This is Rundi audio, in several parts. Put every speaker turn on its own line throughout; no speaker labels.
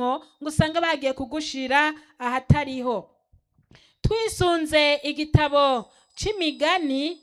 urimwo ngo usange bagiye kugushira ahatariho twisunze igitabo c'imigani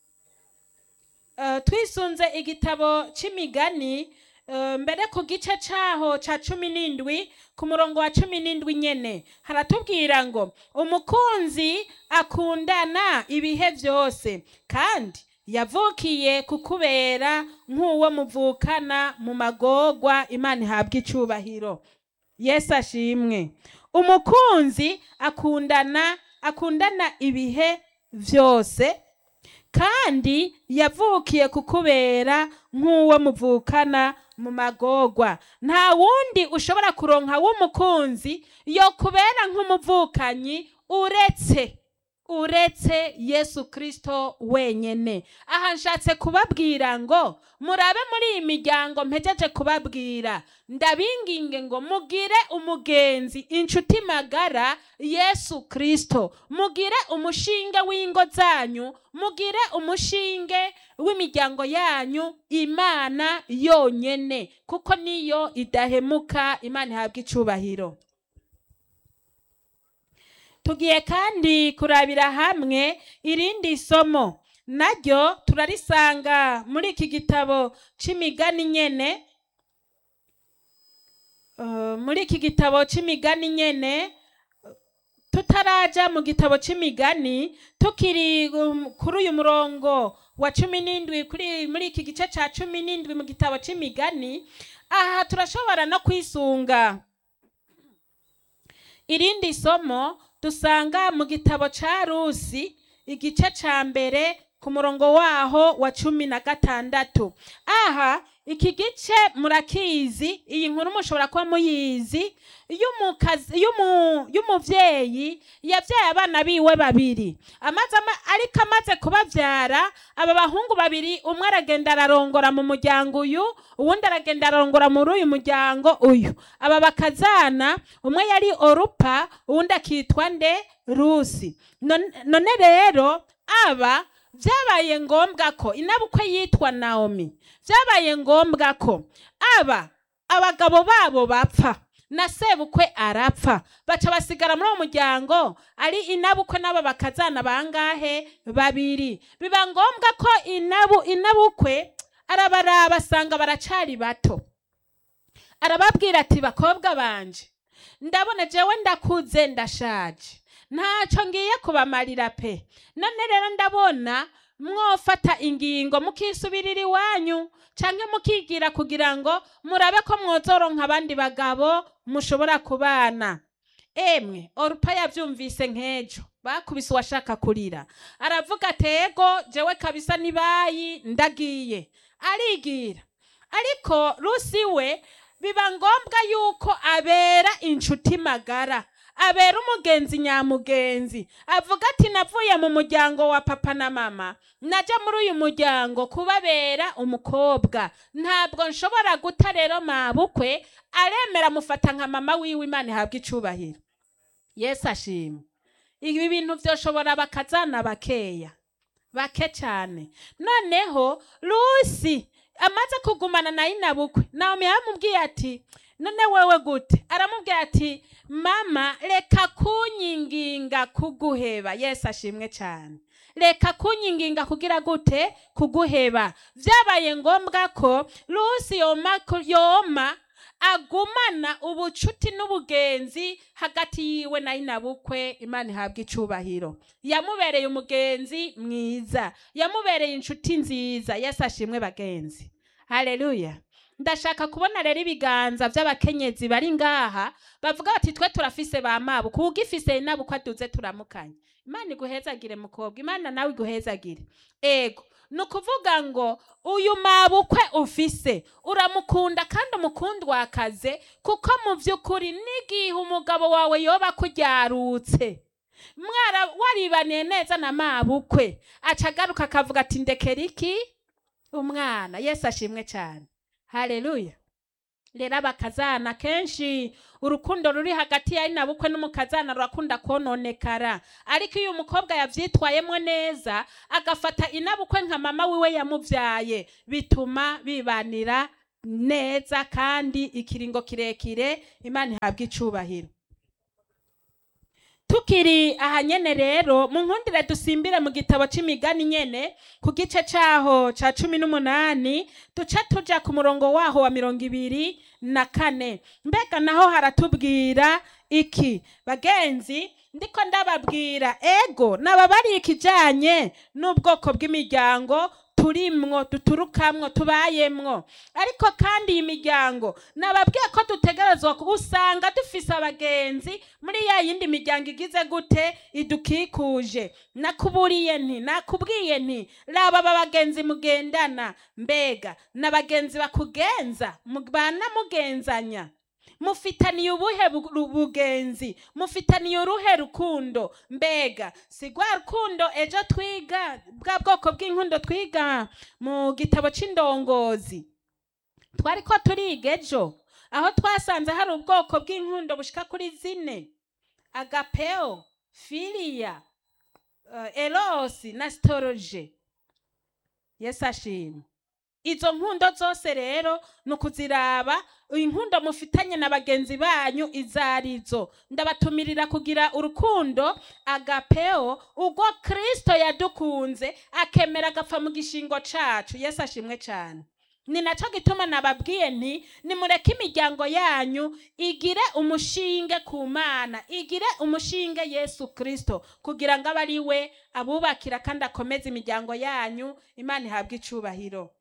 eh, twisunze igitabo c'imigani eh, mbere ku gice caho ca cumi n'indwi ku murongo wa cumi n'indwi nyene haratubwira ngo umukunzi akundana ibihe vyose kandi yavukiye kukubera nk'uwo muvukana mu magorwa imana ihabwa icubahiro yesu ashimwe umukunzi akundana akundana ibihe vyose kandi yavukiye kukubera nk'uwo muvukana mu magorwa nta wundi ushobora kuronka w'umukunzi yo kubera nk'umuvukanyi uretse uretse yesu kristo wenyene aha nshatse kubabwira ngo murabe muri iyi miryango mpejeje kubabwira ndabinginge ngo mugire umugenzi inshuti magara yesu kristo mugire umushinge w'ingo zanyu mugire umushinge w'imiryango yanyu imana yonyene kuko niyo idahemuka imana ihabwa icubahiro tugiye kandi kurabira hamwe irindi somo naryo turarisanga muri iki gitabo c'imigani nyene Uh, muri iki gitabo c'imigani nyene tutaraja mu gitabo c'imigani tukiri um, kuri uyu murongo wa cumi n'indwi kuri muri iki gice ca cumi n'indwi mu gitabo c'imigani aha turashobora no kwisunga irindi somo dusanga mu gitabo ca rusi igice ca mbere ku murongo waho wa cumi na gatandatu aha iki gice murakizi iyi nkuru mushobora kuba muyizi y'umukazi- y'umu- y'umuvyeyi yavyaye abana biwe babiri amaze ama- ariko amaze kubavyara aba bahungu babiri umwe aragenda ararongora mu muryango uyu uwundi aragenda ararongora muri uyu muryango uyu aba bakazana umwe yari orupa uwundi akitwa nde rusi none none rero aba vyabaye ngombwa ko inabukwe yitwa naomi vyabaye ngombwa ko aba abagabo babo bapfa na sebukwe arapfa baca basigara muri uwo muryango ari inabukwe n'abo bakazana bangahe babiri biba ngombwa ko inabu inabukwe arabaraba asanga baracari bato arababwira ati bakobwa banje ndabona jewe ndakuze ndashaje ntaco ngiye kubamarira pe none rero ndabona mwofata ingingo mukisubirira iwanyu canke mukigira kugira ngo murabe ko mwozoronka abandi bagabo mushobora kubana emwe orupa yavyumvise nk'ejo bakubise uwashaka kurira aravuga atego jewe kabisa nibayi ndagiye arigira ariko rusi we biba ngombwa yuko abera inshuti magara abera umugenzi nyamugenzi avuga ati navuye mu muryango wa papa na mama naja muri uyu muryango kubabera umukobwa ntabwo nshobora guta rero mabukwe aremera mufata nka mama wiwe imana ihabwa icubahiro yesu ashimwe ibi bintu vyoshobora bakazana bakeya bake cyane noneho rusi amaze kugumana na inabukwe naomi yaramubwiye ati none wewe gute aramubwira ati mama reka kunyinginga kuguheba yesu ashimwe cyane reka kunyinginga kugira gute kuguheba vyabaye ngombwa ko rusi yoma yoma agumana ubucuti n'ubugenzi hagati yiwe na inabukwe imana ihabwa icubahiro yamubereye umugenzi mwiza yamubereye inshuti nziza yesu ashimwe bagenzi haleluya ndashaka kubona rero ibiganza by'abakenyezi bari ngaha bavuga bati twe turafise ba mabu kugifise inabukwe aduze turamukanye imana iguhezagire mukobwa imana nawe iguhezagire ego ni ukuvuga ngo uyu mabukwe ufise uramukunda kandi umukundwakaze kuko mu by'ukuri n'igihe umugabo wawe yoba akuryarutse mwara waribaniye neza na mabukwe aca agaruka akavuga ati ndekera iki umwana yesu ashimwe cyane haleluya rero abakazana kenshi urukundo ruri hagati ya inabukwe n'umukazana rurakunda kononekara ariko iyo umukobwa yavyitwayemo neza agafata inabukwe nka mama wiwe yamuvyaye bituma bibanira neza kandi ikiringo kirekire imana ihabwa icubahiro tukiri aha nyene rero mu nkundire dusimbire mu gitabo c'imigani nyene ku gice caho ca cumi n'umunani duca tuja ku murongo waho wa mirongo ibiri na kane mbega naho haratubwira iki bagenzi ndiko ndababwira ego nababariye ikijanye n'ubwoko bw'imiryango turimwo duturukamwo tubayemwo ariko kandi iyi miryango nababwiye ko dutegerezwa ku- usanga dufise abagenzi muri ya yindi miryango igize gute idukikuje nakuburiye nti nakubwiye nti raba aba bagenzi mugendana mbega n'abagenzi bakugenza mu- banamugenzanya mufitaniye ubuhe bu- bugenzi mufitaniye uruhe rukundo mbega si rwa rukundo ejo twiga bwa bwoko bw'inkundo twiga mu gitabo c'indongozi twari ko turiga ejo aho twasanze hari ubwoko bw'inkundo bushika kuri zine agapeo filiya uh, erosi na sitoroje yesu ashimwe izo nkundo zose rero ni ukuziraba inkundo mufitanye na bagenzi banyu izo arizo ndabatumirira kugira urukundo agapeo ubwo kristo yadukunze akemera agapfa mu gishingo cacu yesu ashimwe cyane ni naco gituma nababwiye nti nimureke imiryango yanyu igire umushinge ku mana igire umushinge yesu kristo kugira ngo abe ari we abubakira kandi akomeze imiryango yanyu imana ihabwe icubahiro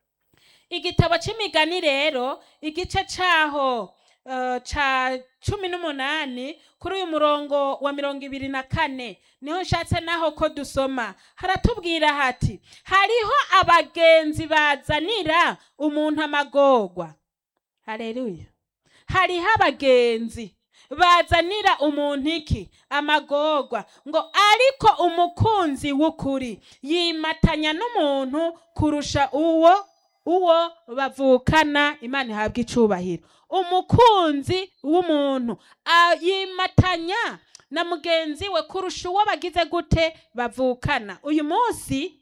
igitabo c'imigani rero igice caho uh, ca cumi n'umunani kuri uyu murongo wa mirongo ibiri na kane niho nshatse naho ko dusoma haratubwira hati hariho abagenzi bazanira umuntu amagorwa hareruya hariho abagenzi bazanira umuntu iki amagorwa ngo ariko umukunzi w'ukuri yimatanya n'umuntu kurusha uwo uwo bavukana imana ihabwa icubahiro umukunzi w'umuntu a- yimatanya na mugenzi we kurusha uwo bagize gute bavukana uyu munsi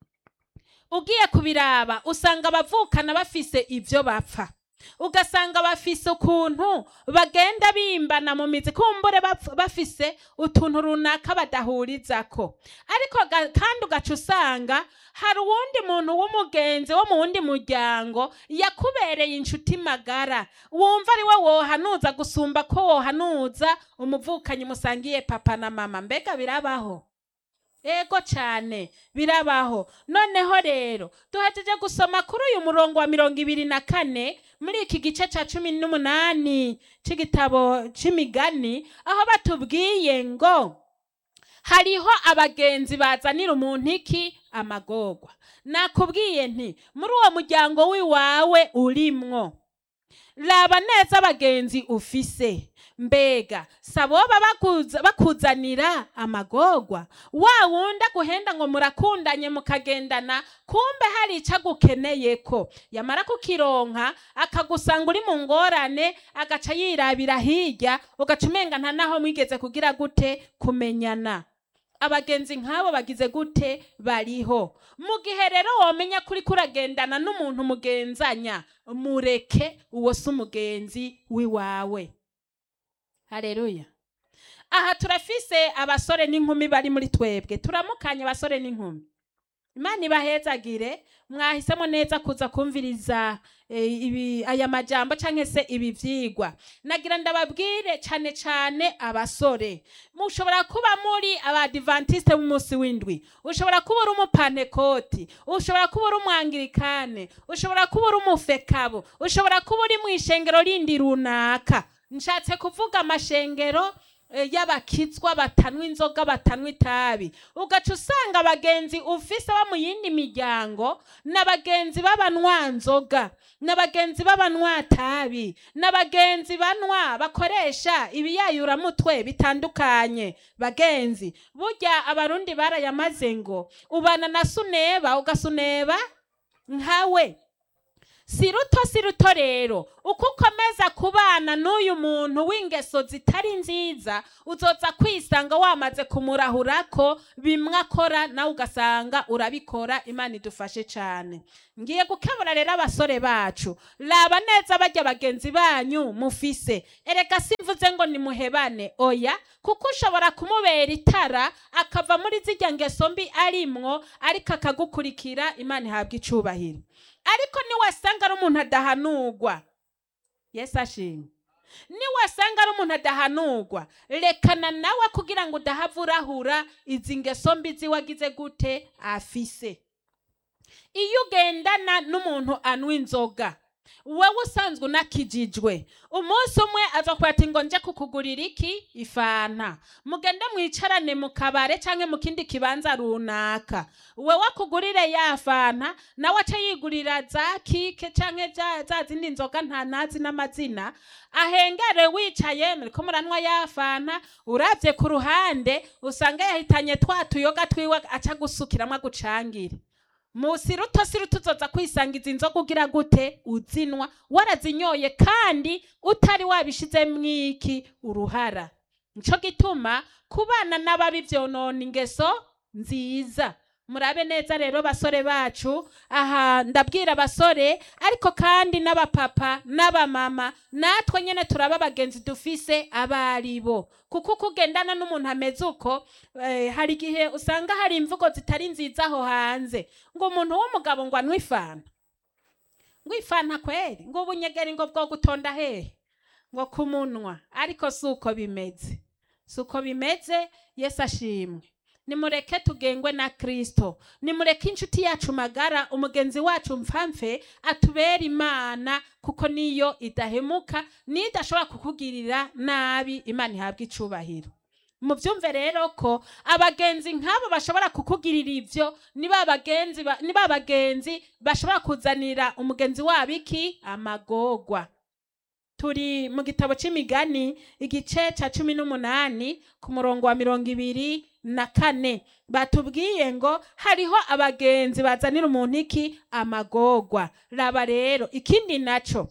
ugiye kubiraba usanga abavukana bafise ibyo bapfa ugasanga bafise ukuntu bagenda bimbana mu mizi kumbure bapf- bafise utuntu runaka badahurizako ariko ga- kandi ugaca usanga hari uwundi muntu w'umugenzi wo mu wundi muryango yakubereye inshuti magara wumva ari we wohanuza gusumba ko wohanuza umuvukanyi musangiye papa na mama mbega birabaho ego cyane birabaho noneho rero duhejeje gusoma kuri uyu murongo wa mirongo ibiri na kane muri iki gice cya cumi n'umunani c'igitabo c'imigani aho batubwiye ngo hariho abagenzi bazanira umuntu iki amagorwa nakubwiye nti muri uwo muryango w'iwawe urimwo raba neza abagenzi ufise mbega saboba bakuza- bakuzanira amagorwa wa wundi aguhenda ngo murakundanye mukagendana kumbe hari icyo agukeneyeko yamara kukironka akagusanga uri mu ngorane agaca yirabira hirya ugaca umenga nta naho mwigeze kugira gute kumenyana abagenzi nk'abo bagize gute bariho mu gihe rero womenya kuri kuragendana n'umuntu mugenzanya mureke uwo si umugenzi w'iwawe hareruya aha turafise abasore n'inkumi bari muri twebwe turamukanye abasore n'inkumi imana ibahezagire mwahisemo neza kuza kumviriza eh, ibi aya majambo cyangwa se ibi vyigwa nagira ndababwire cyane cyane abasore mushobora kuba muri abadivantiste b'umunsi w'indwi ushobora kuba uri umupanekoti ushobora kuba uri umwangirikane ushobora kuba uri umufekabo ushobora kuba uri mu ishengero rindi runaka nshatse kuvuga amashengero eh, y'abakizwa batanywa inzoga batanywa itabi ugaca usanga abagenzi ufise bo mu yindi miryango n'abagenzi b'abanywanzoga n'abagenzi b'abanywa-tabi n'abagenzi banywa bakoresha ibiyayuramutwe bitandukanye bagenzi burya abarundi barayamaze ngo ubana na suneba ugasuneba nkawe si ruto si ruto rero uko ukomeza kubana n'uyu muntu w'ingeso zitari nziza uzoza kwisanga wamaze kumurahurako bimwe akora nawe ugasanga urabikora imana idufashe cyane ngiye gukebura rero abasore bacu raba neza bajya bagenzi banyu mufise erega simvuze ngo nimuhebane oya kuko ushobora kumubera itara akava muri zijya ngeso mbi arimwo ariko akagukurikira imana ihabwa icubahiro ariko niwasanga ari umuntu adahanurwa yesu ashimwe niwasanga ari umuntu adahanurwa rekana nawe kugira ngo udahava urahura izi ngeso mbi ziwagize gute afise iyo ugendana n'umuntu anywa inzoga wowe usanzwe unakijijwe umunsi umwe aza kuba ati ngo nje kukugurira iki ifanta mugende mwicarane mu kabare cyangwa mu kindi kibanza runaka wowe akugurire ya fanta nawe ace yigurira za kike cyangwa za- za zindi nzoga nta nazi n'amazina ahengere wicaye muriko muranywa ya fanta urabye ku ruhande usanga yahitanye twa tuyoga twiwe aca gusukiramwo agucangire musi ruto si ruto uzoza kwisangiza inzoga ugira gute uzinwa warazinyoye kandi utari wabishizemwo iki uruhara nico gituma kubana n'ababi vyonona ingeso nziza murabe neza rero basore bacu aha ndabwira abasore ariko kandi n'abapapa n'abamama natwe nyene turaba abagenzi dufise abaribo kuko uko ugendana n'umuntu ameze uko eh, hari igihe usanga hari imvugo zitari nziza aho hanze ngo umuntu w'umugabo ngo anywe ifanta ngo ifanta kweri ngo ubunyegeri ngo bwo gutonda hehe ngo ku munwa ariko si uko bimeze si uko bimeze yesu ashimwe nimureke tugengwe na kristo nimureke inshuti yacu magara umugenzi wacu mpfamfe atubere imana kuko niyo idahemuka niyo idashobora kukugirira nabi imana ihabwa icubahiro mubyumve rero ko abagenzi nk'abo bashobora kukugirira ibyo ni ba bagenzi ba- ni ba bagenzi bashobora kuzanira umugenzi wabo iki amagorwa turi mu gitabo c'imigani igice ca cumi n'umunani ku murongo wa mirongo ibiri na kane batubwiye ngo hariho abagenzi bazanira umuntu iki amagorwa raba rero ikindi naco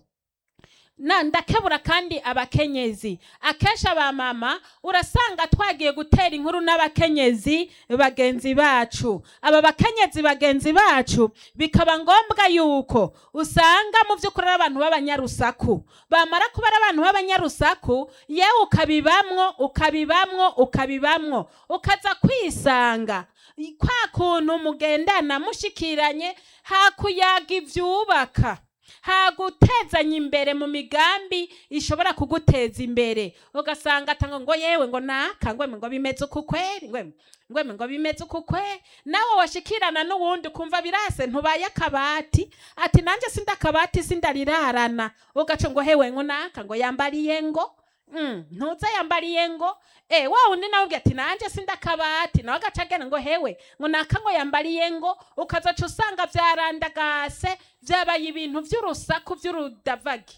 na ndakebura kandi abakenyezi akenshi abamama urasanga twagiye gutera inkuru n'abakenyezi bagenzi bacu aba bakenyezi bagenzi bacu bikaba ngombwa yuko usanga mu by'ukuri ari abantu b'abanyarusaku bamara kuba ari abantu b'abanyarusaku yewe ukabibamwo ukabibamwo ukabibamwo ukaza kwisanga kwa kuntu mugendana mushikiranye hakuyaga ivyubaka hagutezanya imbere mu migambi ishobora kuguteza imbere ugasanga atanga ngo yewe ngo naka ngweme ngo bimeze uku kweri ngweme ngweme ngo bimeze uku kweri nawe washikirana n'uwundi ukumva birase ntubaye akabati ati nanjye sinda akabati sindarirarana ugaca ngo hewe ngo naka ngo yambariye ngo Mm, ntuze yambariye ngo eh wa undi nawe ubwira ati nanjye sinda akabati nawe agaca agenda ngo hewe ngo naka ngo yambariye ngo ukazaca usanga vyarandagase vyabaye ibintu vy'urusaku vy'urudavagi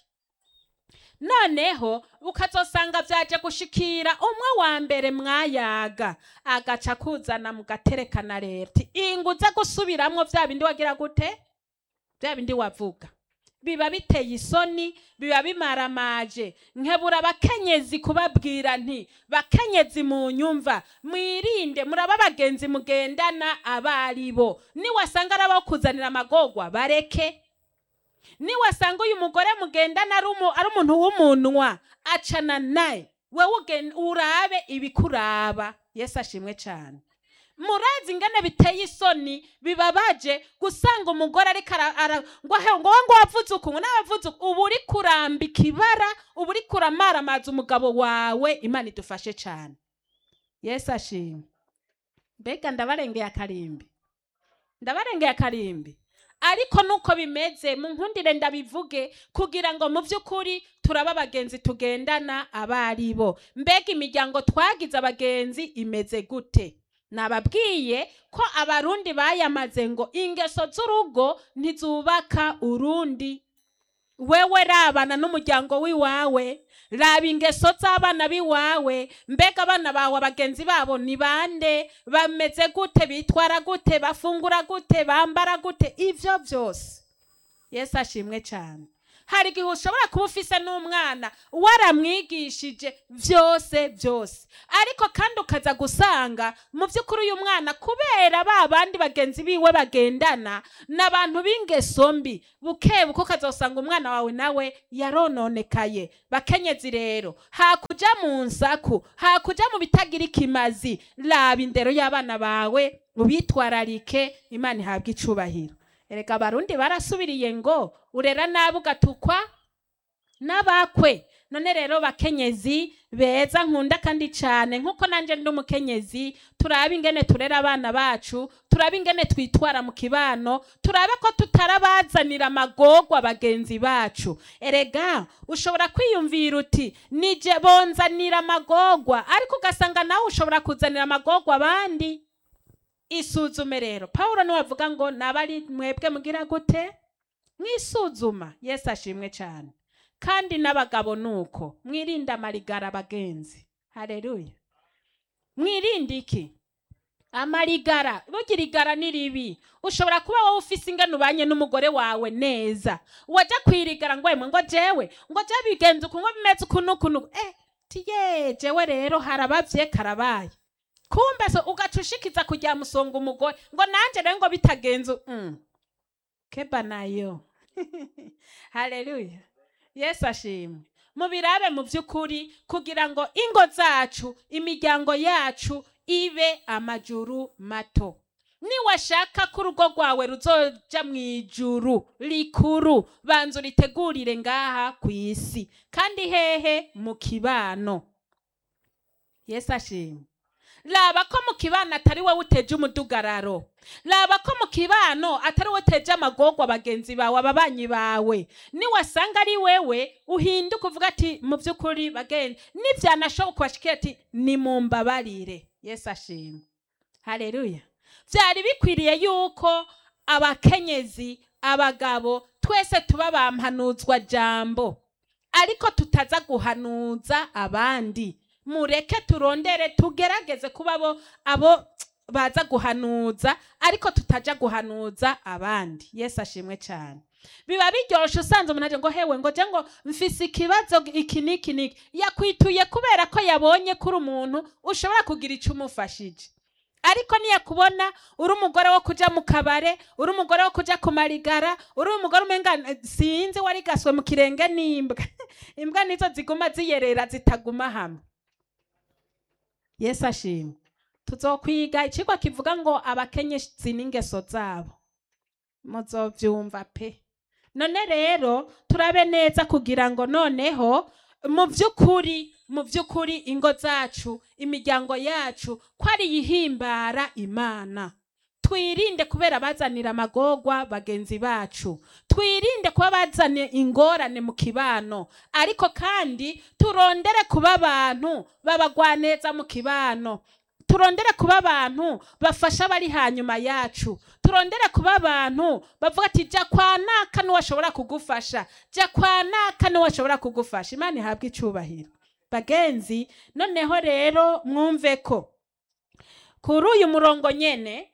noneho ukazosanga vyaje gushikira umwe wa mbere mwayaga agaca kuzana mugaterekana rero ti inguze gusubiramwo vya bindi wagira gute vya bindi wavuga biba biteye isoni biba bimaramaje nkebura abakenyezi kubabwira nti bakenyezi mu nyumva mwirinde muraba abagenzi mugendana abaribo niwasanga ari abo kuzanira amagorwa bareke niwasanga uyu mugore mugendana ari umu- ari umuntu w'umunwa acana naye wewe ugen- urabe ibikuraba yesu ashimwe cyane murazi ingene biteye isoni bibabaje gusanga umugore ariko ara- ara- ngo he ngo we ngo wavuze uku ngo nawe wavuze uku uba uri kurambika ibara uba uri kuramaramaza umugabo wawe imana idufashe cyane yesu ashimwe mbega ndabarengeye akarimbi ndabarengeye akarimbi ariko nuko bimeze mu nkundire ndabivuge kugira ngo mu by'ukuri turabe abagenzi tugendana abaribo mbega imiryango twagize abagenzi imeze gute nababwiye ko abarundi bayamaze ngo ingeso z'urugo ntizubaka urundi wewe rabana n'umuryango w'iwawe raba ingeso z'abana b'iwawe mbega abana bawe abagenzi babo ni bande bameze gute bitwara gute bafungura gute bambara gute ivyo byose yesu ashimwe cyane hari igihe ushobora kuba ufise n'umwana waramwigishije byose byose ariko kandi ukaza gusanga mu by'ukuri uyu mwana kubera ba bandi bagenzi biwe bagendana n'abantu b'ingeso mbi buke buke ukazasanga umwana wawe nawe yarononekaye bakenyezi rero hakuja mu nsaku hakuja mu bitagira ikimazi raba indero y'abana bawe ubitwararike imana ihabwa icubahiro erega abarundi barasubiriye ngo urera nabi ugatukwa n'abakwe none rero bakenyezi beza nkunda kandi cyane nk'uko nanjye ndi umukenyezi turabe ingene turera abana bacu turabe ingene twitwara mu kibano turabe ko tutarabazanira amagorwa bagenzi bacu erega ushobora kwiyumvira uti nije bonzanira amagorwa ariko ugasanga nawe ushobora kuzanira amagorwa abandi isuzume rero paul niwe avuga ngo naba ari mwebwe mugira gute mwisuzuma yesu ashimwe cyane kandi n'abagabo nuko mwirinde amarigara abagenzi hareruya mwirinde iki amarigara bugira igara ni ribi ushobora kuba wowe ufise ingano ubanye n'umugore wawe neza wajya kwirigara ngo wemwe ngo jewe ngo jewe bigenze uku ngo bimeze uku n'uku n'uku eh tiye jewe rero harabavye karabaye kumbe so ugaca ushikiza kujya musonga umugore ngo nanjye rero ngo bitagenze mm. keba nayo haleluya yesu ashimwe mubirabe mu by'ukuri kugira ngo ingo zacu imiryango yacu ibe amajuru mato niwashaka ko urugo rwawe ruzoja mu ijuru rikuru banza uritegurire ngaha ku isi kandi hehe mu kibano yesu ashimwe raba ko mu kibano atari wowe uteje umudugararo raba ko mu kibano atari wowe uteje amagorwa bagenzi bawe ababanyi bawe niwasanga ari wewe uhinduka uvuga ati mu by'ukuri bagenzi nibyanashoboka ubashikira ati nimumbabarire yesu ashimwe hareruya byari bikwiriye yuko abakenyezi abagabo twese tuba bampanuzwa jambo ariko tutaza guhanuza abandi mureke turondere tugerageze kuba abo abo baza guhanuza ariko tutaja guhanuza abandi yesu ashimwe cyane biba biryoshe usanze umuntu aje ngo hewe ngo je ngo mfise ikibazo iki n'iki n'iki yakwituye kubera ko yabonye kuri umuntu ushobora kugira icyo umufashije ariko niyakubona uri umugore wo kuja mu kabare uri umugore wo kuja ku marigara uri umugore umenga eh, sinzi warigaswe mu kirenge n'imbwa imbwa nizo ziguma ziyerera zitaguma hamwe yesu ashimwe tuzokwiga ikigwa kivuga ngo abakenyezi n'ingeso zabo muzovyumva pe none rero turabe neza kugira ngo noneho mu by'ukuri mu by'ukuri ingo zacu imiryango yacu ko ari iyihimbara imana twirinde kubera bazanira amagorwa bagenzi bacu twirinde kuba bazanye ingorane mu kibano ariko kandi turondere kuba abantu babagwaneza mu kibano turondere kuba abantu bafasha abari hanyuma yacu turondere kuba abantu bavuga ati jya kwa naka n'uwashobora kugufasha jya kwa naka n'uwashobora kugufasha imana ihabwe icyubahiro bagenzi noneho rero mwumve ko kuri uyu murongo nyene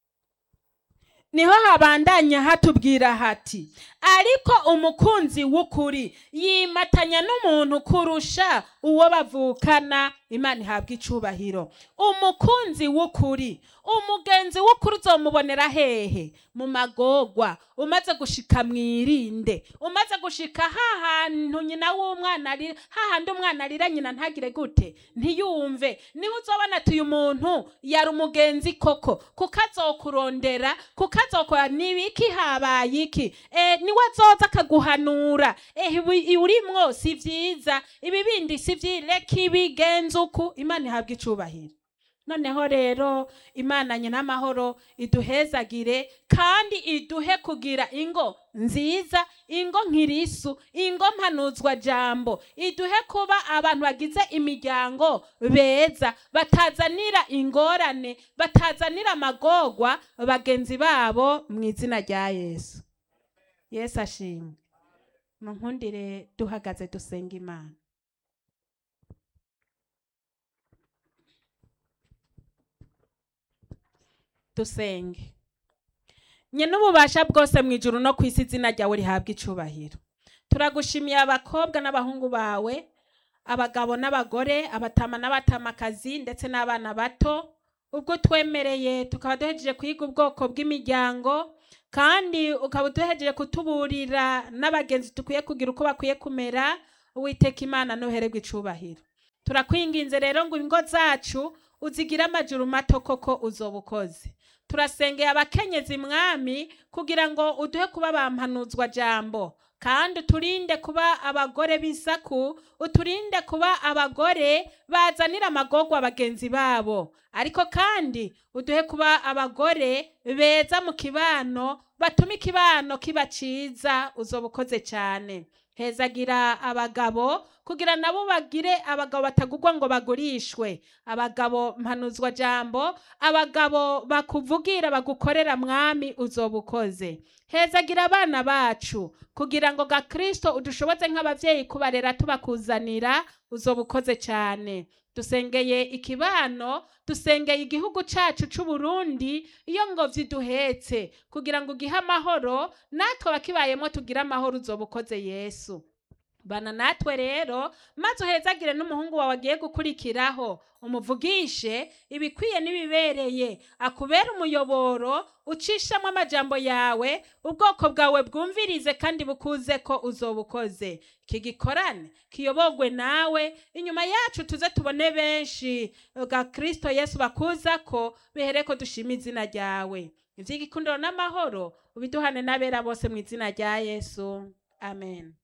niho habandanya hatubwira hati ariko umukunzi w'ukuri yimatanya n'umuntu kurusha uwo bavukana imana ihabwa icubahiro umukunzi w'ukuri umugenzi w'ukuri uzomubonera hehe mu magorwa umaze gushika mwirinde umaze gushika hahantu nyina w'umwana ari hahandi umwana arira nyina ntagire gute ntiyumve niho uzobona ati uyu muntu yari umugenzi koko kuko azokurondera kuko azokora nibiki habaye iki e, niwe azoza akaguhanura eh ibi urimwo si vyiza ibi bindi si vyireka ibigenza uku imana ihabwa icubahiro noneho rero imana nyina amahoro iduhezagire kandi iduhe kugira ingo nziza ingo nkirisu ingo mpanuzwa jambo iduhe kuba abantu bagize imiryango beza batazanira ingorane batazanira amagorwa bagenzi babo mu izina rya yesu yesu ashimwe munkundire duhagaze dusenga imana dusenge nye n'ububasha bwose mu ijuru no ku isi izina ryawe rihabwa icubahiro turagushimiye abakobwa n'abahungu bawe abagabo n'abagore abatama n'abatamakazi ndetse n'abana bato ubwo twemereye tukaba duhejeje kwiga ubwoko bw'imiryango kandi ukaba uduhejeje kutuburira n'abagenzi dukwiye kugira uko bakwiye kumera uwiteka imana ntuhererwe icubahiro turakwinginze rero ngo ingo zacu uzigire amajuru mato koko uzoba ukoze turasengeye abakenyezi mwami kugira ngo uduhe kuba bampanuzwa jambo kandi uturinde kuba abagore b'isaku uturinde kuba abagore bazanira amagorwa bagenzi babo ariko kandi uduhe kuba abagore beza mu kibano batuma ikibano kiba ciza uzoba ukoze cyane hezagira abagabo kugira nabo bagire abagabo batagurwa ngo bagurishwe abagabo mpanuzwa jambo abagabo bakuvugira bagukorera mwami uzoba ukoze hezagira abana bacu kugira ngo ga kristo udushoboze nk'abavyeyi kubarera tubakuzanira uzoba ukoze cyane dusengeye ikibano dusengeye igihugu cacu c'uburundi iyo ngobyi duhetse kugira ngo ugihe amahoro natwe abakibayemo tugire amahoro uzoba ukoze yesu bana natwe rero maze uhezagire n'umuhungu wawe agiye gukurikiraho umuvugishe ibikwiye n'ibibereye akubere umuyoboro ucishamo amajambo yawe ubwoko bwawe bwumvirize kandi bukuze ko uzoba ukoze iki gikorane kiyobogwe nawe inyuma yacu tuze tubone benshi bwa kristo yesu bakuza ko bihere ko dushima izina ryawe iby'igikundiro n'amahoro ubiduhane n'abera bose mu izina rya yesu amen